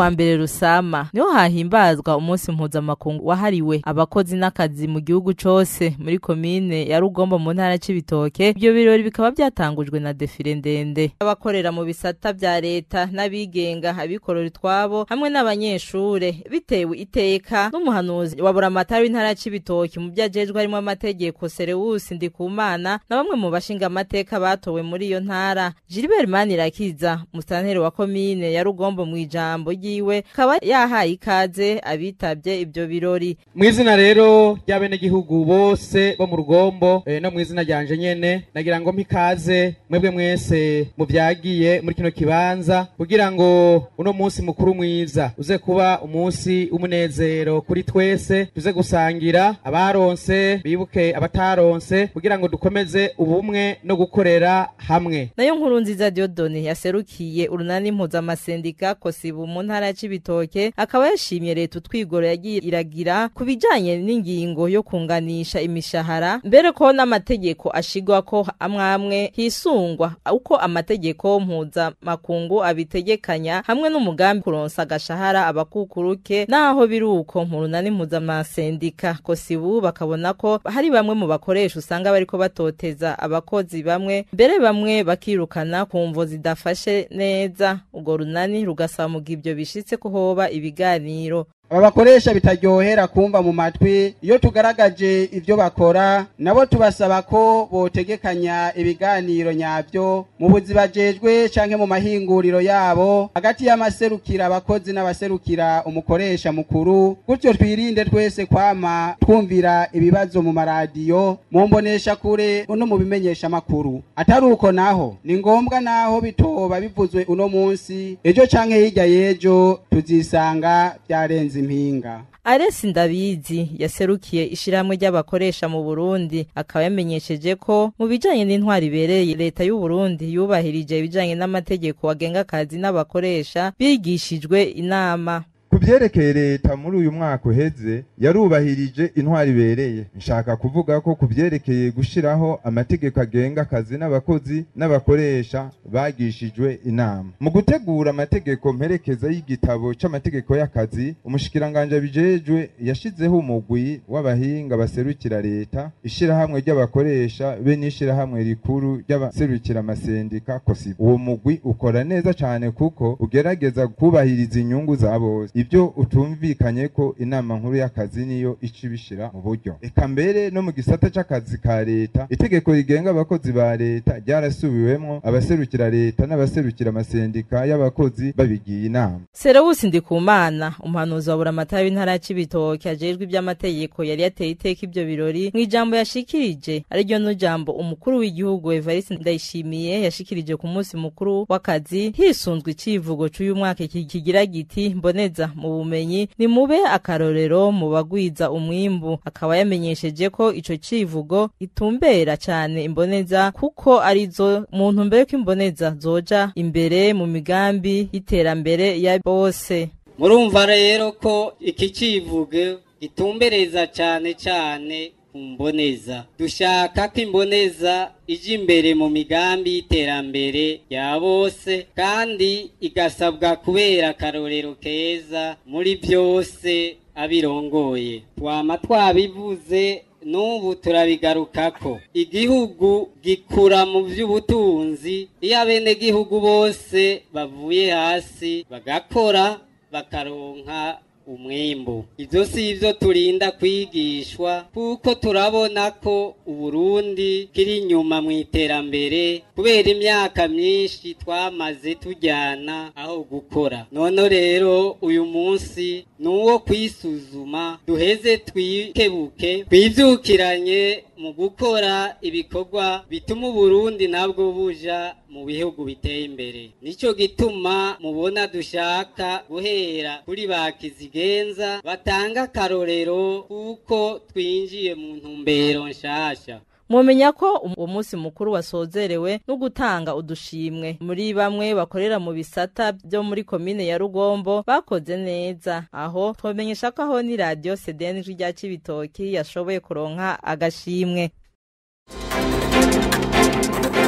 wa mbere rusama niho hahimbazwa umunsi mpuzamakungu wahariwe abakozi n'akazi mu gihugu cose muri komine ya rugombo mu ntara c'ibitoke ibyo birori bikaba byatangujwe na defile ndende abakorera mu bisata vya leta n'abigenga abikorera utwabo hamwe n'abanyeshure bitewe iteka n'umuhanuzi wa buramatari w'intara c'ibitoke mu vyajejwe harimo amategeko serewusi ndikumana na bamwe mu bashinga amateka batowe muri iyo ntara Gilbert Manirakiza musanteri wa komine ya Rugombo mu ijambo ryiwe kaba yahaye ikaze abitabye ibyo birori mu izina rero ry'abenegihugu bose bo mu rugombo eh, no mu izina ryanje nyene nagira ngo mpikaze mwebwe mwese muvyagiye muri kino kibanza kugira ngo uno munsi mukuru mwiza uze kuba umunsi w'umunezero kuri twese tuze gusangira abaronse bibuke abataronse kugira ngo dukomeze ubumwe no gukorera hamwe nayo nkuru nziza Diodone yaserukiye urunani mpuzamasendika kosibu mu ntara ya Cibitoke akaba yashimye leta utwigoro yagiye iragira ku bijanye n'ingingo yo kunganisha imishahara mbere ko n'amategeko ashigwa ko amwamwe hisungwa uko amategeko mpuzamakungu abitegekanya hamwe n'umugambi kuronsa agashahara abakukuruke naho biri uko mu runani mpuzamasendika kosibu bakabona ko hari bamwe mu bakoresha usanga bariko batoteza abakozi bamwe mbere bamwe bakirukana ku mvo zidafashe neza urwo runani rugasaba mu gihe ibyo bishitse ko hoba ibiganiro aba bakoresha bitaryohera kumva mu matwi iyo tugaragaje ibyo bakora nabo tubasaba ko botegekanya ibiganiro nyabyo mu buzi bajejwe canke mu mahinguriro yabo hagati y'amaserukira abakozi n'abaserukira umukoresha mukuru gutyo twirinde twese kwama twumvira ibibazo mu maradiyo mu mbonesha kure no mu bimenyesha makuru atari uko naho ni ngombwa naho bitoba bivuzwe uno munsi ejo canke hirya y'ejo tuzisanga byarenze impinga Aresi Ndabizi yaserukiye ishiramwe ry'abakoresha mu Burundi akaba yamenyesheje ko mu bijanye n'intwari ibereye leta y'u Burundi yubahirije ibijanye n'amategeko agenga akazi n'abakoresha bigishijwe inama ku byerekeye leta muri uyu mwaka uheze yarubahirije intwari ibereye nshaka kuvuga ko ku byerekeye gushyiraho amategeko agenga akazi n'abakozi n'abakoresha bagishijwe inama mu gutegura amategeko mperekeza y'igitabo c'amategeko y'akazi umushikiranganje abijejwe yashizeho umugwi w'abahinga baserukira leta ishirahamwe ry'abakoresha be n'ishirahamwe rikuru ry'abaserukira amasendika kosibo uwo mugwi ukora neza cane kuko ugerageza kubahiriza inyungu za bose ibyo utumvikanye ko inama nkuru y'akazi niyo ica ibishira mu buryo eka mbere no mu gisata c'akazi ka leta itegeko rigenga abakozi ba leta ryarasubiwemwo abaserukira leta n'abaserukira amasendika y'abakozi babigiye inama Serewusi Ndikumana umuhanuzi wa buramatari w'intara ya Cibitoke ajejwe iby'amategeko yari yateye iteka ibyo birori mu ijambo yashikirije ariryo n'ijambo umukuru w'igihugu Evariste Ndayishimiye yashikirije ku munsi mukuru w'akazi hisunzwe icivugo c'uyu mwaka iki kigira giti mboneza mu bumenyi ni mube akarorero mu bagwiza umwimbu akaba yamenyesheje ko ico civugo itumbera cane imboneza kuko arizo mu ntumbero ko imboneza zoja imbere mu migambi y'iterambere ya bose murumva rero ko iki civugo gitumbereza cane cane ku mboneza dushaka ko imboneza ije imbere mu migambi y'iterambere ya bose kandi igasabwa kubera akarorero keza muri byose abirongoye twama twabivuze n'ubu turabigarukako igihugu gikura mu by'ubutunzi iyo abenegihugu bose bavuye hasi bagakora bakaronka umwimbu ibyo si ibyo turinda kwigishwa kuko turabona ko uburundi kiri inyuma mu iterambere kubera imyaka myinshi twamaze tujyana aho gukora none rero uyu munsi ni uwo kwisuzuma duheze twikebuke twibyukiranye mu gukora ibikorwa bituma uburundi nabwo buja mu bihugu biteye imbere nicyo gituma mubona dushaka guhera kuri ba kizigenza batanga akarorero kuko twinjiye mu ntumbero nshasha mumenya ko uwo munsi mukuru wasozerewe no gutanga udushimwe muri bamwe bakorera mu bisata byo muri komine ya rugombo bakoze neza aho twomenyesha ko aho ni radiyo sedeni rya cibitoki yashoboye kuronka agashimwe